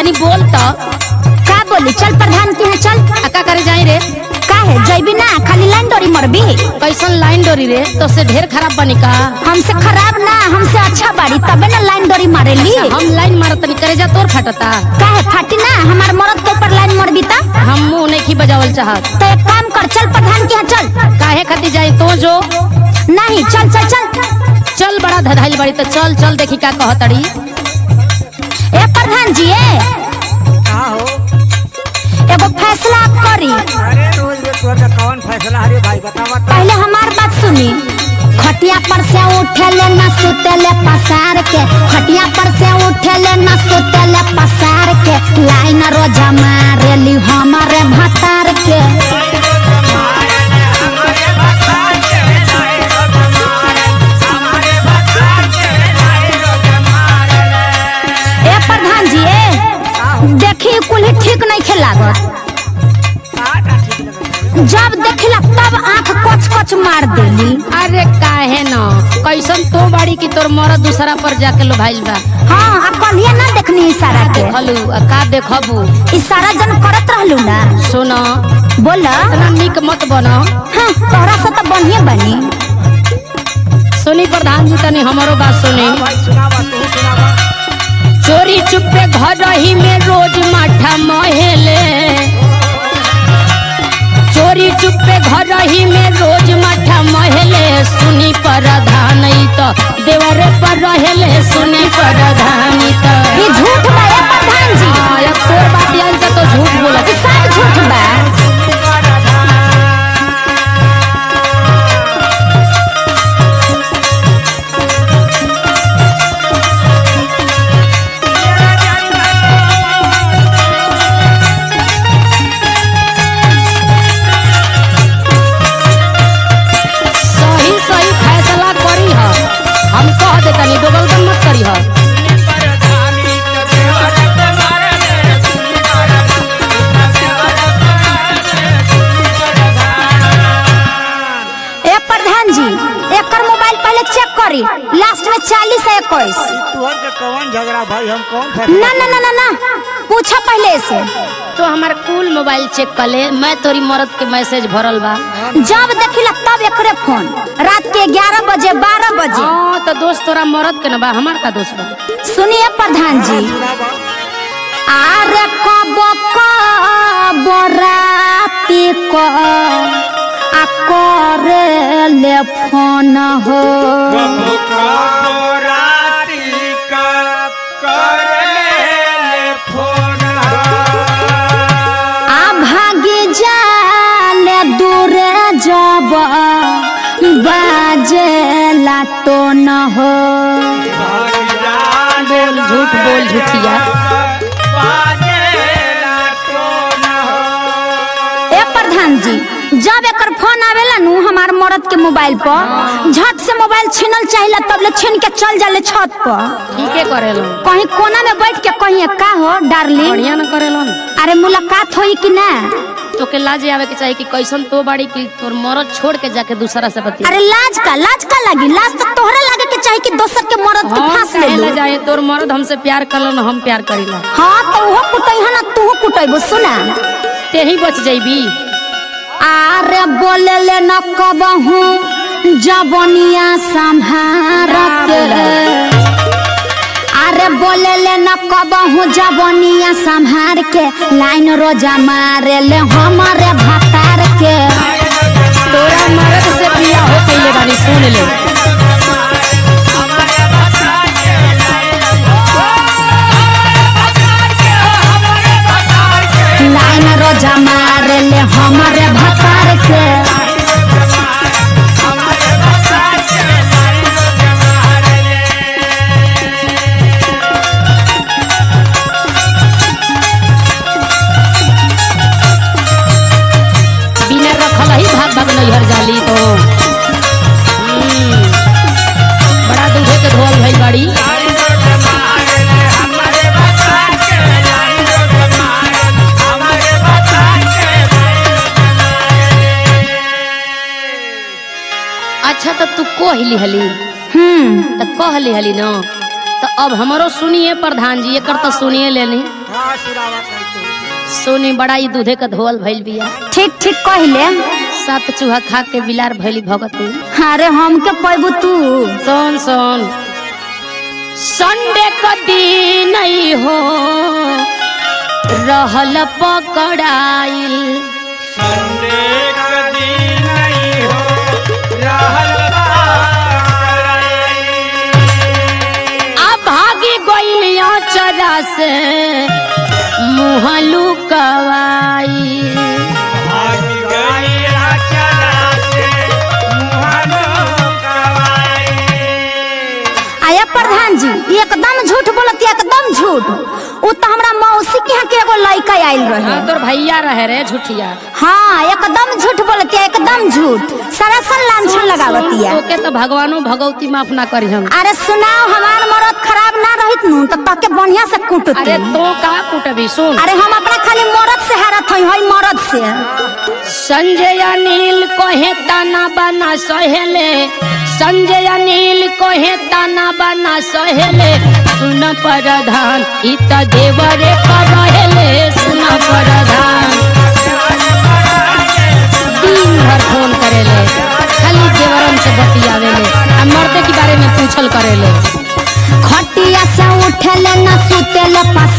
तनी बोल तो का बोली चल प्रधान के यहाँ चल आ का करे जाई रे का है जैबी ना खाली लाइन डोरी मरबी कैसन लाइन डोरी रे तो से ढेर खराब बनी का हमसे खराब ना हमसे अच्छा बाड़ी तबे ना लाइन डोरी मारेली हम लाइन मारत तनी करे जा तोर फटता का है फाटी ना हमार मरद के ऊपर लाइन मरबी ता हम मुंह नहीं की बजावल चाहत तो एक काम कर चल प्रधान के यहाँ चल काहे खाती जाई तो जो नहीं चल चल चल चल बड़ा धधाइल बड़ी तो चल चल देखी का कहतड़ी ए प्रधान जी ए का हो एगो फैसला आप करी अरे रोज में तोर का कौन फैसला हरे भाई बतावा तो पहले हमार बात सुनी खटिया पर से उठेले न सुतेले पसार के खटिया पर से उठेले न सुतेले पसार के लाइन रोजा मारेली हमारे भतार के ए प्रधान जी ए देखी कुल ठीक नहीं खेलागत का का ठीक लगत जब देखिला तब आंख कच कच मार देली अरे काहे न कैसन तो बाड़ी की तोर मरद दूसरा पर जाके लो भाइल बा हाँ अब कलिया ना देखनी इशारा के देखलू आ का देखबू इशारा जन करत रहलू ना सुन बोल इतना निक मत बन हाँ तोहरा से तो बढ़िया बनी सुनी प्रधान जी तनी हमारो बात सुनी भाई सुनावा तू सुनावा चोरी चुपे घर ही में रोज माठा महेले चोरी चुपे घर ही में रोज माठा महेले सुनी प्रधान ई तो देवरे पर रहेले सुनी प्रधान ई तो ये झूठ बा ए प्रधान जी हाँ, अब तोर बात आई तो, तो झूठ बोलत ये सब झूठ बा सही सही फैसला करी ह हम कह देतनी दोगलगन मत करी ह ए प्रधान जी एकर मोबाइल पहले चेक करी लास्ट में चालीस है इक्कीस तोहर के कौन झगड़ा भाई हम कौन फैसला ना ना ना ना ना पूछा पहले से तो हमार कुल मोबाइल चेक कर ले मैं तोरी मरद के मैसेज भरल बा जब देखिला तब एकरे फोन रात के ग्यारह बजे बारह बजे हाँ तो दोस्त तोरा मरद के न बा हमार का दोस्त बा सुनिए प्रधान जी सुनावा आरे कब कब राती को आ करे ले फोन हो आ भागी जाले दूरे जब बाजे तो न हो बोल झूठ बोल झूठिया ए प्रधान जी जब एकर फोन आवेला नु हमार मरद के मोबाइल पर झट से मोबाइल छीनल चाहिला तब ले छीन के चल जाले छत पर ठीके करेलो कहीं कोना में बैठ के कहीं का हो डार्लिंग बढ़िया न करेलो न अरे मुलाकात होई कि ना तोके लाज आवे के चाहिए कि कैसन तो बाड़ी की तोर मरद छोड़ के जाके दूसरा से बतिया अरे लाज का लाज का लगी लाज तो तोहरा लागे के चाही कि दोसर के मरद के हम फांस ले काहे लो ला जाए तोर मरद हमसे प्यार करलो न हम प्यार करीला हाँ तो वो कुटई है ना तू कुटईबो सुना ते ही बच जाइबी आरे बोले ले न कबहू जबनिया संभार के अरे बोले ले न कबहू जबनिया संभार के लाइन रोजा मारे ले हमारे भतार के तोरा मरद से बिया हो पहले बानी सुन ले लाइन रोजा मारे ले हमारे भतार के बिना रखल ही भाग भाग नैहर जाली तो हम्म, बड़ा दूधे के धोल भई बाड़ी अच्छा तो तू कहली हली हम्म तो कहली हली न तो अब हमरो सुनिए प्रधान जी एकर तो सुनिए लेनी हाँ का सुनावत है तू सोनी बड़ा ही दूधे का धोवल भइल बिया ठीक ठीक कहले सात चूहा खा के बिलार भइली भगती अरे हमके पैबू तू सोन सोन संडे का दिन ही हो रहल पकड़ाइल संडे का दिन नहीं हो रहल आ भागी गइल चरा से मुहलू कवाई भाग गई चला से मुहानो कवाई आया प्रधान जी एकदम झूठ बोलत एकदम झूठ उ तो हमरा मौसी के यहाँ के एगो लड़का आइल रहे हाँ तोर भैया रहे रे झूठिया हाँ एकदम झूठ बोलती है एकदम झूठ सरासर लांछन लगावती है ओके तो भगवानो भगवती माफ ना करी हम अरे सुनाओ हमार मरद खराब ना रहित नु तो तके बढ़िया से कुटती अरे तो का कुटबी सुन अरे हम अपना खाली मरद से हारत हई हई मरद से संजय अनिल कहे ताना बना सहेले संजय अनिल कहे ताना बना सहेले सुन प्रधान इ त देवरे पर रहेले सुन प्रधान दिन भर फोन करेले खाली देवरन से बतियावेले आ मर्दे के बारे में पूछल करेले खटिया से उठेले न सुतेले